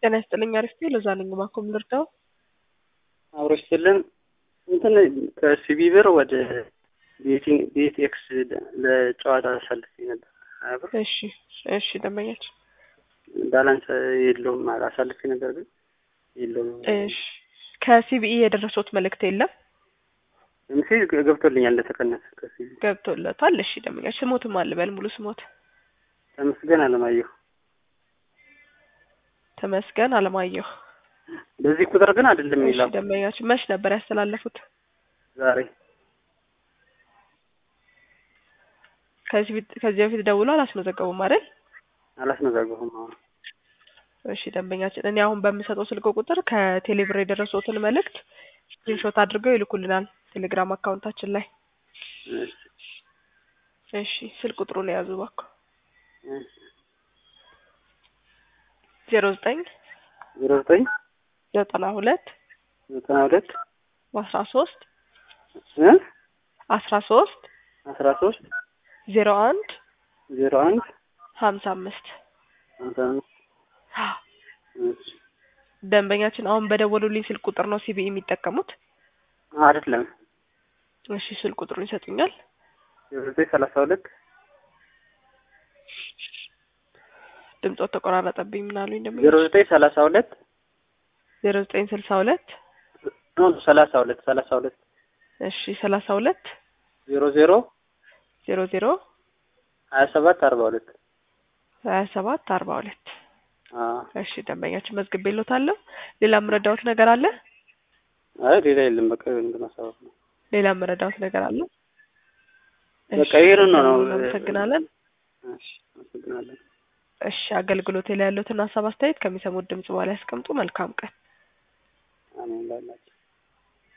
ጤና ይስጥልኝ። አሪፍ ለዛ ነኝ ማኮም ልርዳው አብሮች ስልን እንትን ከሲቢ ብር ወደ ቤቲንግ ቤት ኤክስ ለጨዋታ አሳልፌ ነበር ሀያ ብር እሺ እሺ ደንበኛችን ባላንስ የለውም አሳልፌ ነበር ግን የለውም እሺ ከሲቢኢ የደረሱት መልእክት የለም ሜሴጅ ገብቶልኛል እንደተቀነሰ ከሲቢ ገብቶለታል እሺ ደንበኛችን ስሞትም አልበል ሙሉ ስሞት ተመስገን አለማየሁ ተመስገን አለማየሁ በዚህ ቁጥር ግን አይደለም እሺ የሚለው ደንበኛችን መች ነበር ያስተላለፉት ዛሬ ከዚህ ፊት- ከዚህ በፊት ደውሎ አላስመዘገቡም አይደል አላስመዘገቡም አሁን እሺ ደንበኛችን እኔ አሁን በምሰጠው ስልክ ቁጥር ከቴሌብር የደረሱትን መልእክት ስክሪንሾት አድርገው ይልኩልናል ቴሌግራም አካውንታችን ላይ እሺ እሺ ስልክ ቁጥሩን የያዙ እባክዎ እሺ ዜሮ ዘጠኝ ዜሮ ዘጠኝ ዘጠና ሁለት ዘጠና ሁለት አስራ ሶስት እ አስራ ሶስት አስራ ሶስት ዜሮ አንድ ዜሮ አንድ ሀምሳ አምስት ሃምሳ አምስት እሺ ደንበኛችን አሁን በደወሉልኝ ስልክ ቁጥር ነው ሲቢኢ የሚጠቀሙት አይደለም እሺ ስልክ ቁጥሩን ይሰጡኛል ዜሮ ዘጠኝ ሰላሳ ሁለት ድምፆት ተቆራረጠብኝ ምን አሉኝ ዜሮ ደንበኛችን ዘጠኝ ሰላሳ ሁለት ዜሮ ዘጠኝ ስልሳ ሁለት ኖ ሰላሳ ሁለት ሰላሳ ሁለት እሺ ሰላሳ ሁለት ዜሮ ዜሮ ዜሮ ዜሮ ሀያ ሰባት አርባ ሁለት ሀያ ሰባት አርባ ሁለት አዎ እሺ ደንበኛችን መዝግቤልዎታለሁ ሌላ የምረዳዎት ነገር አለ አይ ሌላ የለም በቃ እንደማሳወቅ ነው ሌላ የምረዳዎት ነገር አለ በቃ ይሄንን ነው ነው እናመሰግናለን እሺ አመሰግናለን እሺ አገልግሎት ላይ ያሉትን ሀሳብ አስተያየት ከሚሰሙት ድምጽ በኋላ ያስቀምጡ መልካም ቀን አሜን ላላችሁ